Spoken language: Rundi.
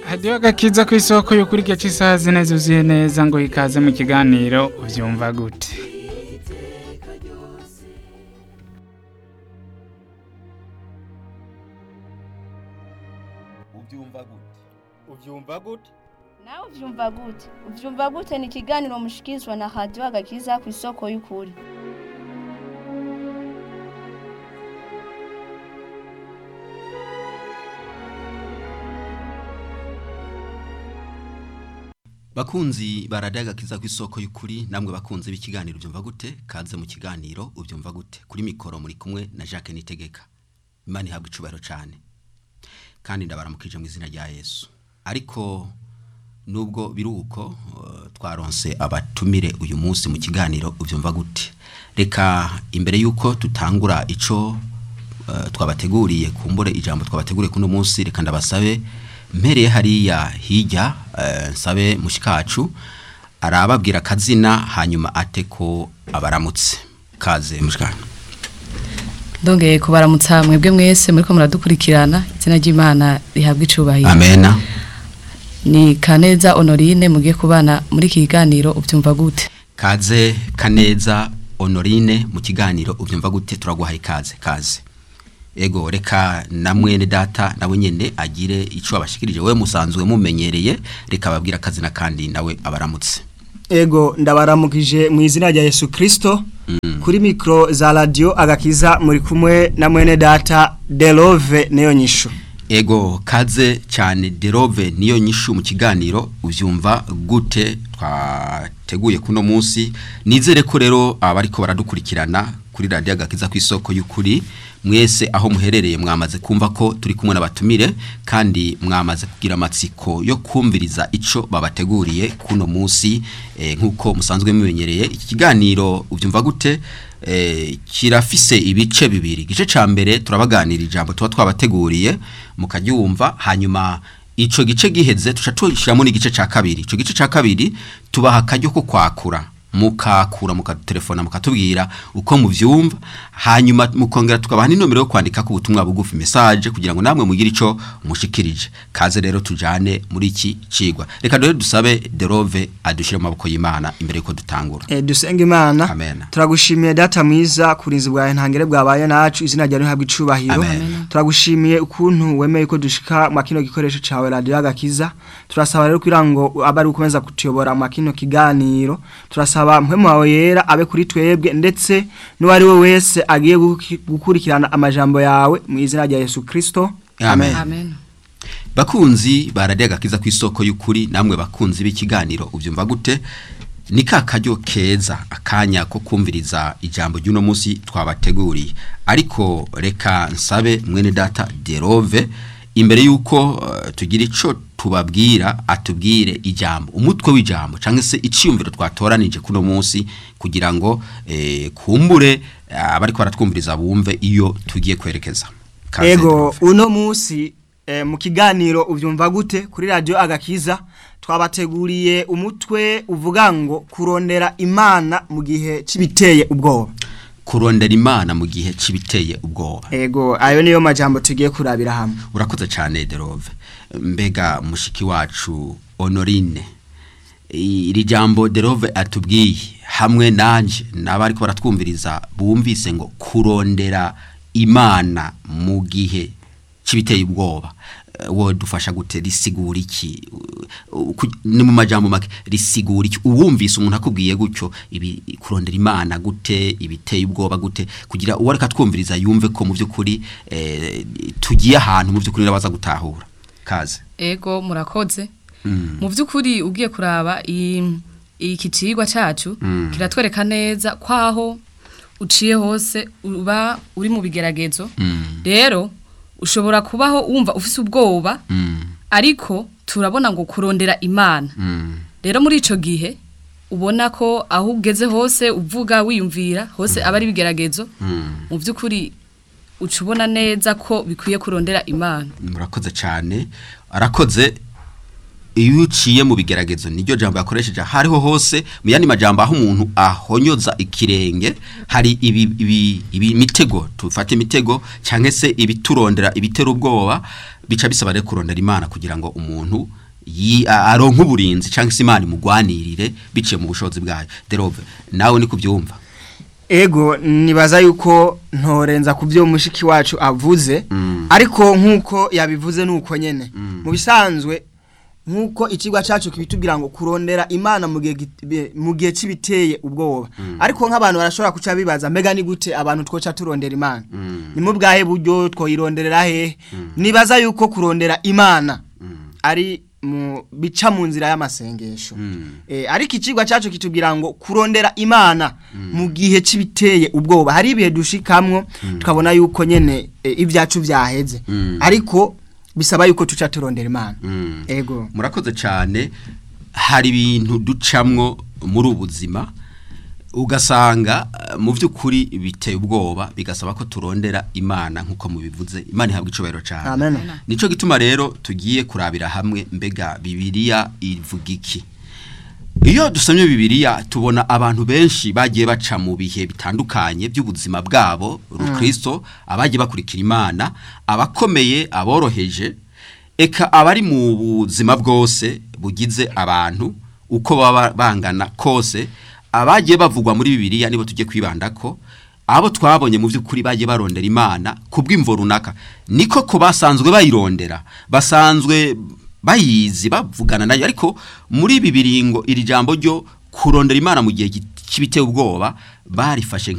hadiyo agakiza ku isoko y'ukuri gace isaha zine zuzuye neza ngo ikaze mu kiganiro ubyumva gute ubyumva gute ubyumva gute nawe ubyumva gute ubyumva gute ni ikiganiro mushikirizwa na radiyo agakiza ku isoko y'ukuri bakunzi baradaga kiza ku isoko y'ukuri namwe bakunze b'ikiganiro ubyumva gute kaze mu kiganiro ubyumva gute kuri mikoro muri kumwe na Jacques Nitegeka imana ihabwa icubahiro cyane kandi ndabaramukije mu izina rya Yesu ariko nubwo biruko uh, twaronse abatumire uyu munsi mu kiganiro ubyumva gute reka imbere yuko tutangura ico uh, twabateguriye kumbure ijambo twabateguriye kuno munsi reka ndabasabe mpereye hariya hirya uh, nsabe mushikacu arababwira akazina hanyuma ate ko abaramutse kaze mushikana ndongeye kubaramutsa mwebwe mwese muriko muradukurikirana izina ry'imana rihabwa icubahiro amena ni kaneza honorine mugiye kubana muri iki kiganiro ubyumva gute kaze kaneza honorine mu kiganiro ubyumva gute turaguhaye kaze kaze ego reka na mwene data nawe nyene agire ico abashikirije we musanzwe mumenyereye reka babwira akazina kandi nawe abaramutse ego ndabaramukije mu izina rya Yesu Kristo kuri mikro za radio agakiza muri kumwe na mwene data Delove neyo nyisho ego kaze cyane derove niyo nyishu mu kiganiro ubyumva gute twateguye kuno munsi nizere ko rero abariko baradukurikirana kuri radio agakiza ku isoko y'ukuri mwese aho muherereye mwamaze kumva ko turi kumwe n'abatumire kandi mwamaze kugira amatsiko yo kumviriza ico babateguriye kuno munsi eh, nkuko musanzwe mumenyereye iki kiganiro ubyumva gute eh, kirafise ibice bibiri igice ca mbere turabaganira ijambo tuba twabateguriye mukaryumva hanyuma ico gice giheze tuca tushiramo n'igice ca kabiri ico gice ca kabiri tubaha akaryo ko kwakura mukakura mukatelefona mukatubwira uko muvyumva hanyuma mukongera tukabaha n'inomero yo kwandika ku butumwa bugufi message kugira ngo namwe mugire ico mushikirije kaze rero tujane muri iki cigwa reka dore dusabe Derove adushire mu maboko y'Imana imbere yuko dutangura eh dusenga imana Amen. turagushimiye data mwiza kurinzi bwawe ntangere bwabaye nacu izina ryawe rihabwa icubahiro Amen. turagushimiye ukuntu wemeye ko dushika mu kino gikoresho cawe radio agakiza turasaba rero kugira ngo abe ari ukomeza kutuyobora mu kino kiganiro turasaba mpwe wawe yera abe kuri twebwe ndetse n'uwari we wese agiye guki- gukurikirana amajambo yawe mu izina rya Yesu Kristo Amen. amen bakunzi baradiye agakiza ku isoko y'ukuri namwe bakunzi b'ikiganiro ubyumva gute ni ka karyo keza akanya ko kumviriza ijambo ry'uno munsi twabateguriye ariko reka nsabe mwene data derove imbere y'uko uh, tugira ico tubabwira atubwire ijambo umutwe w'ijambo cyangwa se iciyumviro twatoranije kuno munsi kugira ngo eh, kumbure eh, abariko baratwumviriza bumve iyo tugiye kwerekeza Kaze, Ego Derove. uno musi eh, mu kiganiro uvyumva gute kuri radio agakiza twabateguriye umutwe uvuga ngo kurondera imana mu gihe cibiteye ubwoba kurondera imana mu gihe cibiteye ubwoba Ego ayo niyo majambo tugiye kurabira hamwe urakoze cyane derove mbega mushiki wacu honorine iri jambo derove atubwiye hamwe nanje n'abariko baratwumviriza bumvise ngo kurondera imana mu gihe cibiteye ubwoba Eh, wo dufasha gute risigura iki Uh, ku- ni mu majambo make risigura iki uwumvise umuntu akubwiye gutyo ibi kurondera imana gute ibiteye ubwoba gute kugira uwo ariko atwumviriza yumve ko mu by'ukuri eh, tugiye ahantu mu by'ukuri nabaza gutahura kaze ego murakoze mu by'ukuri ugiye kuraba i- iki cigwa cacu kiratwereka neza kwaho uciye hose uba uri mu bigeragezo rero ushobora kubaho wumva ufise ubwoba Mm, ariko turabona ngo kurondera imana mm, rero muri ico gihe ubona ko aho ugeze hose uvuga wiyumvira hose aba ari ibigeragezo mm. mu by'ukuri uca ubona neza ko bikwiye kurondera imana murakoze cyane arakoze iyo uciye mu bigeragezo niryo jambo yakoresheje hariho hose mu yandi majambo aho umuntu ahonyoza ikirenge hari ibi, ibi, ibi mitego tufate imitego cyangwa se ibiturondera ibitera ubwoba bica bisaba rero kurondera imana kugira ngo umuntu yi- a- aronke uburinzi cyangwa se imana imugwanirire biciye mu bushobozi bwayo derove nawe ni kubyumva ego nibaza yuko ntorenza ku byo mushiki wacu avuze Mm. ariko nk'uko yabivuze nuko nyene mu bisanzwe nk'uko ikigwa cyacu kibitubwira ngo kurondera imana mu gihe git- be- mu gihe kibiteye ubwoba ariko nk'abantu barashobora kuca bibaza mbega ni gute abantu twoca turondera imana ni mu bwahe buryo twoyironderera hehe nibaza yuko kurondera imana ari mu bica mu nzira y'amasengesho Eh, ariko ikigwa cyacu kitubwira ngo kurondera imana mu gihe kibiteye ubwoba hari ibihe dushikamwo tukabona yuko nyene eh, ibyacu byaheze Mm. ariko bisaba yuko tuca turondera imana Mm. ego murakoze cyane hari ibintu ducamwo muri ubu buzima ugasanga eh, mu by'ukuri biteye ubwoba bigasaba ko turondera imana nk'uko mubivuze imana ihabwa icubahiro cyane amen nico gituma rero tugiye kurabira hamwe mbega bibiliya ivuga iki iyo dusomye bibiliya tubona abantu benshi bagiye baca mu bihe bitandukanye by'ubuzima bwabo rukristo abagiye bakurikira imana abakomeye aboroheje eka abari mu buzima bwose bugize abantu uko baba bangana kose abagiye bavugwa muri bibiliya nibo tujye kwibandako abo twabonye mu by'ukuri bagiye barondera imana ku bw'imvo runaka niko ko basanzwe bayirondera basanzwe bayizi bavugana nayo ariko muri ibi biringo iri jambo ryo kurondera imana mu gihe cy'ibiteye ubwoba barifashe